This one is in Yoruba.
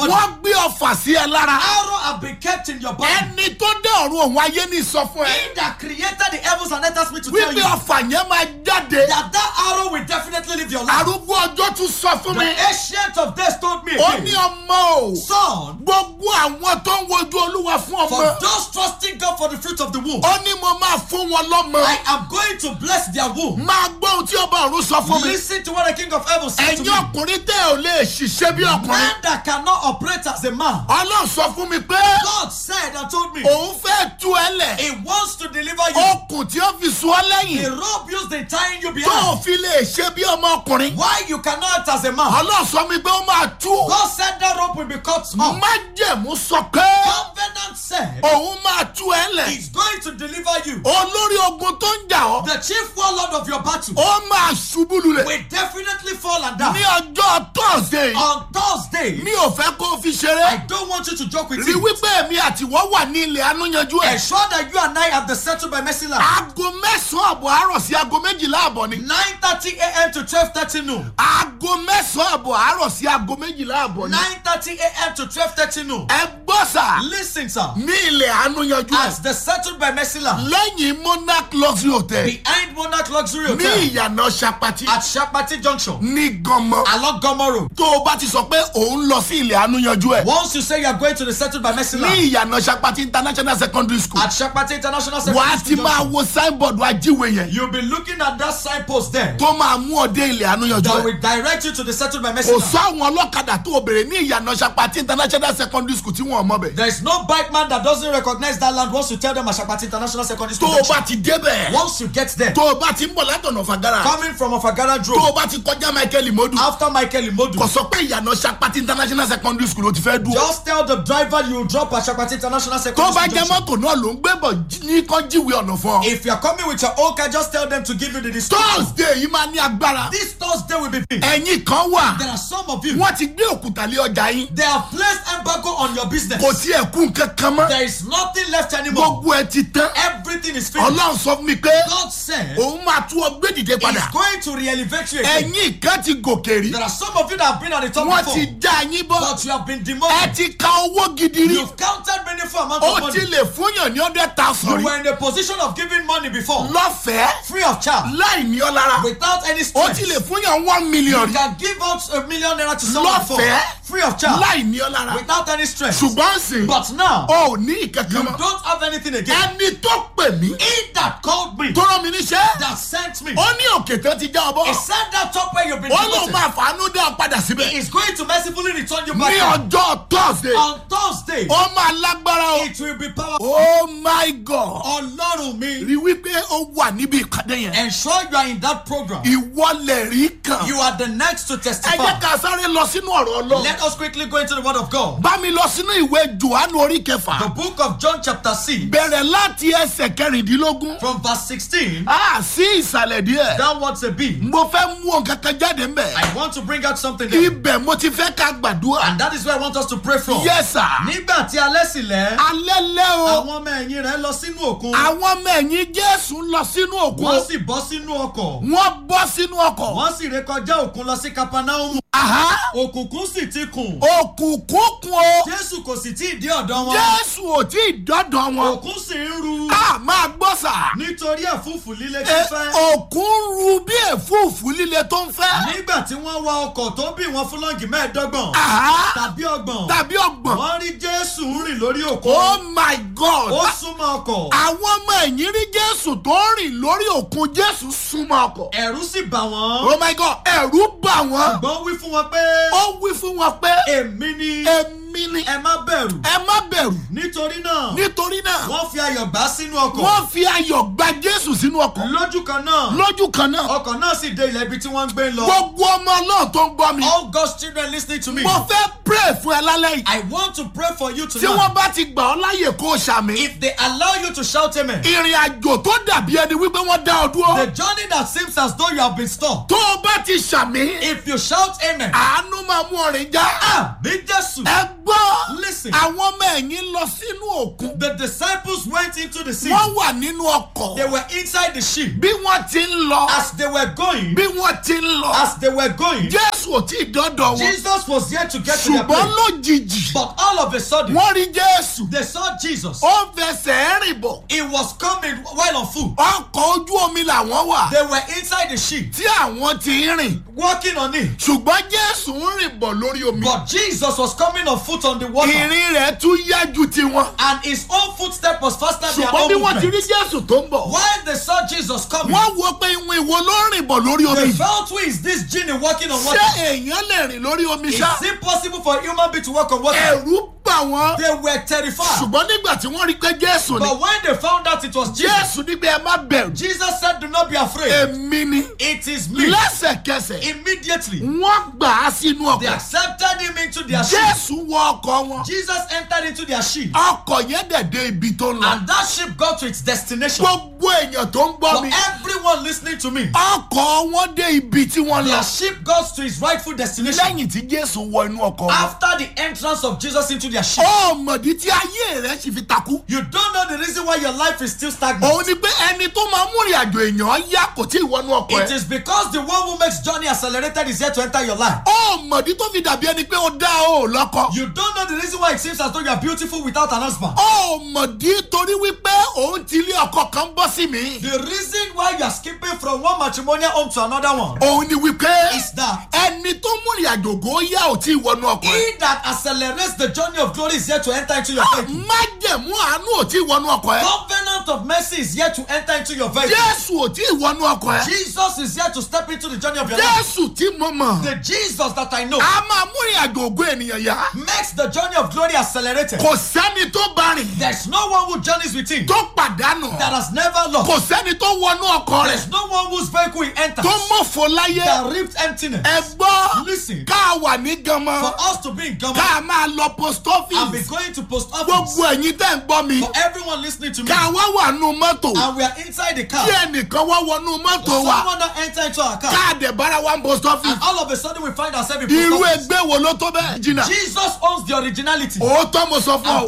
body. wọ́n gbé ọfà sí ẹ lára Arrow have been kept in your body. ẹni tó dé ọ̀run òun ayé ní sọ fún ẹ He that created the heavens and earth asked me to tell wípé you ọfà yẹn máa jáde that that arrow will definitely leave your life. arúgbó ọjọ́ tún sọ fún mi The ancient of days told me ó ní again, ọmọ o son, gbogbo àwọn tó ń wojú olúwa fún for ọmọ those trusting God for the fruit of the womb, ó ní mo máa fún wọn lọ́mọ I am going to bless their womb. máa gbọ́ ohun tí ọba ọ̀run sọ fún mi Listen to what the King of Heaven said to ẹ̀yin me. ọkùnrin tẹ́ ò lè ṣiṣẹ́ bí ọkùnrin Man that cannot operate as a man. ọlọ́run sọ fún mi pé God said and told me òun fẹ́ tú ẹ lẹ̀ He wants to deliver you. okùn tí ó fi sùn ọ́ The lẹ́yìn rope used in tying you tó o behind. fi lè ṣe bí ọmọkùnrin Why you cannot act as a man? ọlọ́run sọ mi pé ó máa tú God said that rope will be cut off. májẹ̀mú sọ pé Covenant said òun máa tú ẹ lẹ̀ He's going to deliver you. olórí ogun tó ń jà ọ́ The chief warlord of your battle ó máa ṣubú lulẹ̀ will definitely fall and ní die. ọjọ́ thursday On Thursday, mi ò fẹ́ kó o fi I ṣeré don't want you to joke with rí it. wípé èmi àtiwọ́ wà ní ilẹ̀ anúyanjú ẹ̀ Ensure that you and I have the settled by mercy land. aago mẹ́sàn-án àbọ̀ àárọ̀ sí aago méjìlá àbọ̀ ni 9:30 a.m. to 12:30 noon. aago mẹ́sàn-án àbọ̀ àárọ̀ sí aago méjìlá àbọ̀ ni 9:30 a.m. to 12:30 noon. ẹ gbọ́ sà Listen, sir. ní ilẹ̀ anúyanjú ẹ̀ As the settled by mercy land lẹ́yìn monarch luxury hotel behind Monarch Luxury ní Hotel ìyànà sapati at Shapati Junction ní gànmọ́ along Gomo Road. tó o bá ti sọ pé òun lọ sí ilẹ̀ anúyanjú ẹ̀ Once you say you are going to the settled by mercy ní land ìyànà sapati international secondary school at Shapati International wà á Secondary ti School máa Junction, wo signboard ajíwe yẹn you'll be looking at that signpost there tó máa mú ọ dé ilẹ̀ anúyanjú that ẹ̀ will direct you to the settled by mercy kò land. sọ àwọn ọlọ́kadà tó o bèrè ní ìyànà sapati international secondary school tí wọ́n mọ̀ bẹ̀ There is no bike man that doesn't recognize that land once you tell them Ashapati International Secondary tó School. o Junction. bá ti débẹ̀ Once you get there, tó o bá ti ń bọ̀ látọ̀nà fàgàrà coming from Ofagara tó Road o bá ti kọjá michael imodu after Michael Imodu, kò sọ pé ìyànà sapati international secondary school ló ti fẹ́ dúró just tell the driver you will drop at Ashapati International tó Secondary bá School. jẹ́ Junction. mọ́tò náà ló ń gbé bọ̀ jí- ní kán jíwèé ọ̀nà fún ọ. If you are coming with your own car, just tell them to give you the discount. thursday yìí máa ní agbára This Thursday will be big. ẹ̀yìn kan wà There are some of you. wọ́n ti gbé òkúta lé ọjà yín They have placed embargo on your business. kò sí ẹ̀kú kankan mọ́ There is nothing left anymore. gbogbo ẹ ti tán Everything is finished. ọlọ́run sọ fún mi pé God said òun máa tú ọ gbé dìde He's padà going to re-elevate you again. ẹ̀yìn kan ti gòkè rí There are some of you that have been at the top wọ́n before, ti já yín bọ́ but you have been ẹ demoted. ti ka owó gidi rí You've counted meaningful amount ó of ti money. lè fúnyàn ní hundred thousand You rí were in a position of giving money before, lọ́fẹ̀ẹ́ free of charge, láì ní ọ lára without any ó stress. ti lè fúnyàn one million You rí can give out a million naira to someone before, Lọ́fẹ̀ẹ́. free of charge, láì ní ọ lára without any stress. ṣùgbọ́n sìn But now, ó ní you ìkankan mọ́ don't have anything again. ẹni tó pè mí He that called me, tó rán mi níṣẹ́ that sent me, ó ní òkè tán ti já ọ bọ́ he said that top where you've been ó lóun demoted. máa fàánú dá ọ padà He síbẹ̀ is going to mercifully return you ní back. ọjọ́ thursday On Thursday, ó máa lágbára o it will be powerful. oh my god Ọlọ́run mi, rí wípé ó wà níbi ìkàdé yẹn ensure you are in that program. ìwọlẹ̀ rí kan You are the next to ẹ jẹ́ testify. ká sáré lọ sínú ọ̀rọ̀ ọlọ́run Let us quickly go into the word of God. bá mi lọ sínú ìwé johannu orí The kẹfà book of John chapter 6 bẹ̀rẹ̀ láti ẹsẹ̀ kẹrìndínlógún from verse 16 á sí ìsàlẹ̀ díẹ̀ downwards a bit. mo fẹ́ mú nǹkan kan jáde ńbẹ̀ I want to bring out something there. ibẹ̀ mo ti fẹ́ ká gbàdúrà And that is where I want us to pray from. yes sir Nígbà tí alẹ́ sì lẹ́, alẹ́ lẹ́ o àwọn ọmọ ẹ̀yìn rẹ̀ lọ sínú òkun. àwọn ọmọ ẹ̀yìn jésù ń lọ sínú òkun Wọ́n sì bọ́ sínú ọkọ̀. wọ́n bọ́ sínú ọkọ̀ Wọ́n sì rékọjá òkun lọ sí Capernaum. Àhá, Òkùnkùn sì ti kùn. òkùnkùn kún o Jésù kò sì tí ì dé ọ̀dọ̀ wọn. jésù ò tí ì dọ́dọ̀ wọn Òkun sì ń ru a máa gbọ́ sà nítorí ẹ̀fúùfù líle Ẹ, fífẹ́. òkun ru bí èfúùfù líle tó ń fẹ́ Nígbà tí wọ́n wa ọkọ̀ tó bí wọn fúlọ́ǹgì mẹ́ẹ̀ẹ́dọ́gbọ̀n Àhá, tàbí ọgbọ̀n. tàbí ọgbọ̀n Wọ́n rí Jésù ń rìn lórí òkun. oh my god Ó súnmọ́ ọkọ̀. àwọn ọmọ ẹ̀yìn rí jésù tó ń rìn lórí òkun jésù súnmọ́ ọkọ̀ Ẹ̀rù sì bà wọ́n. oh my god ẹ̀rù bà wọ́n Ṣùgbọ́n wí fún wọn pé ó wí fún wọn pé èmi ni èmi ni ẹ má bẹ̀rù. ẹ má bẹ̀rù Nítorí náà nítorí náà wọ́n fi ayọ̀ gbà sínú ọkọ̀. wọ́n fi ayọ̀ gba jésù sínú ọkọ̀ Lójú kan náà lójú kan náà ọkọ̀ náà sì dé ilẹ̀ ibi tí wọ́n ń gbé lọ. gbogbo ọmọ náà tó ń gbọ́ mi All God's children listening to me. mo fẹ́ pray fún ẹ lálẹ́ yìí I want to pray for you tí tonight. wọ́n bá ti gbà ọ́ láyè kó o ṣàmì If they allow you to shout amen. ìrìn àjò tó dàbí ẹni wípé wọ́n dá ọ The dúró journey that seems as though you have been stopped. tó o bá ti ṣàmì If you shout amen. àánú máa mú ọrìn já Ah, ní Jésù. ẹ gbọ́ Listen. àwọn ọmọ ẹ̀yìn lọ sínú òkun The disciples went into the sea. wọ́n wà nínú ọkọ̀ They were inside the ship. bí wọ́n ti ń lọ As they were going, bí wọ́n ti ń lọ as they were going, jésù ò tí ì dọ́dọ̀ wọn Jesus was yet to get to their their ṣùgbọ́n place. lójijì But all of a sudden, wọ́n rí jésù they saw Jesus. ó ń fẹsẹ̀ rìn bọ̀ He was coming while on foot. ọkọ̀ ojú omi làwọn wà They were inside the ship, tí àwọn ti ń rìn walking on it. ṣùgbọ́n jésù ń rìn bọ̀ lórí omi But Jesus was coming on foot on the water. ìrìn rẹ̀ tún yá ju tiwọn And his own footstep was faster than their ṣùgbọ́n bí own wọ́n ti rí movement. jésù tó ń bọ̀ While they saw Jesus coming, wọ́n wo pé ìwọ̀n ìwo ló ń rìn bọ̀ lórí omi they yìí. felt who is this genie walking on ṣé water? èèyàn lè rìn lórí omi Is ṣá it possible for a human being to walk on water? ẹ̀rù bà wọ́n They were terrified. ṣùgbọ́n nígbà tí wọ́n rí pé jésù ni But when they found out it was Jesus, jésù ní pé ẹ má bẹ̀rù Jesus said, Do not be afraid. èmi ni It is me. lẹ́sẹ̀kẹsẹ̀ Immediately, wọ́n gbà á sínú they ọkọ̀ accepted him into their ship. jésù wọ ọkọ̀ wọn Jesus entered into their ship. ọkọ̀ yẹn dẹ̀ dé ibi tó ń lọ And that ship got to its destination. gbogbo èèyàn tó ń gbọ́ For mi everyone listening to me, ọkọ̀ wọn dé ibi tí wọ́n lọ their ship got to its rightful destination lẹ́yìn tí jésù wọ inú ọkọ̀ wọn after the entrance of Jesus into their ship. ọmọdé tí ayé rẹ̀ sì fi takú You don't know the reason why your life is still stagnant. òun ni pé ẹni tó máa mú ìrìn àjò èèyàn yá kò tí ì wọnú ọkọ̀ It ẹ̀ is because the one who makes journey accelerated is here to enter your life. ọmọdé tó fi dàbí ẹni pé ó dá o lọ́kọ You don't know the reason why it seems as though you are beautiful without an husband. ọmọdé torí wípé òun ti ilé ọkọ kan bọ́ sí mi The reason why you are skipping from one matrimonial home to another one òun ni wípé is that ẹni tó mú ìrìn àjò ògo yá ò tí ì wọnú ọkọ̀ ẹ̀ he that accelerates the journey of glory is here to enter into your vehicle. májẹ̀mú àánú ò tí ì wọnú ọkọ̀ ẹ̀ Covenant of mercy is here to enter into your vehicle. jésù ò tí ì wọnú ọkọ̀ ẹ̀ Jesus is here to step into the journey of your life. jésù tí mo mọ̀ The Jesus that I know a máa mú ìrìn àjò ògo ènìyàn yá makes the journey of glory accelerated. kò sẹ́ni tó bá rìn There's no one who journeys with him tó pàdánù that has never lost. kò sẹ́ni tó wọnú ọkọ̀ rẹ̀ There's no one whose vehicle he enters tó mọ̀fọ́ láyé that reaped emptiness. ẹ gbọ́ Listen, ká wà ní for ganmọ́ us to be in ká government máa lọ post and be office going to post office, gbogbo ẹ̀yin tẹ́ ń gbọ́ mi for everyone listening to me, ká wá wà nù mọ́tò and we are inside the car, kí ẹnìkan wá wọnú mọ́tò wa someone that enter into our car, káàdì bára wa ń post office and all of a sudden we find ourselves in irú post office. ẹgbẹ́ wo ló tó bẹ́ẹ̀ jìnnà Jesus owns the originality. òótọ́ mo sọ fún ọ I'm